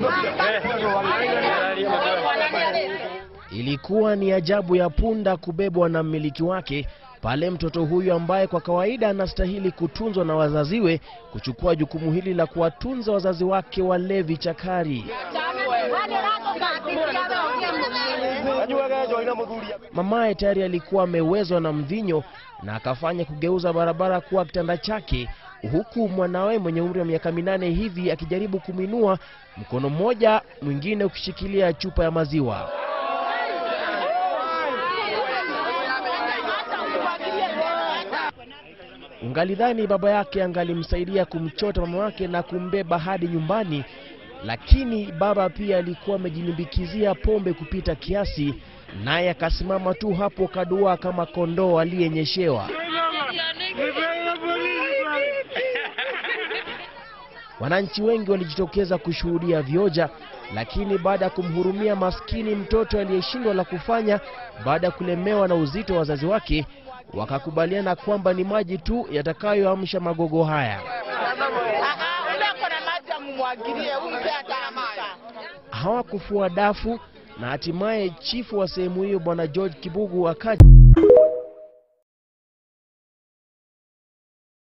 Ilikuwa ni ajabu ya punda kubebwa na mmiliki wake pale mtoto huyu ambaye kwa kawaida anastahili kutunzwa na wazaziwe kuchukua jukumu hili la kuwatunza wazazi wake walevi chakari. Mamaye tayari alikuwa amewezwa na mvinyo na akafanya kugeuza barabara kuwa kitanda chake, huku mwanawe mwenye umri wa miaka minane hivi akijaribu kuminua, mkono mmoja mwingine ukishikilia chupa ya maziwa. Ungalidhani baba yake angalimsaidia kumchota mama wake na kumbeba hadi nyumbani, lakini baba pia alikuwa amejilimbikizia pombe kupita kiasi, naye akasimama tu hapo kadua kama kondoo aliyenyeshewa. Wananchi wengi walijitokeza kushuhudia vioja, lakini baada ya kumhurumia maskini mtoto aliyeshindwa la kufanya baada ya kulemewa na uzito wa wazazi wake, wakakubaliana kwamba ni maji tu yatakayoamsha magogo haya. Hawakufua dafu na hatimaye chifu wa sehemu hiyo Bwana George Kibugu akaja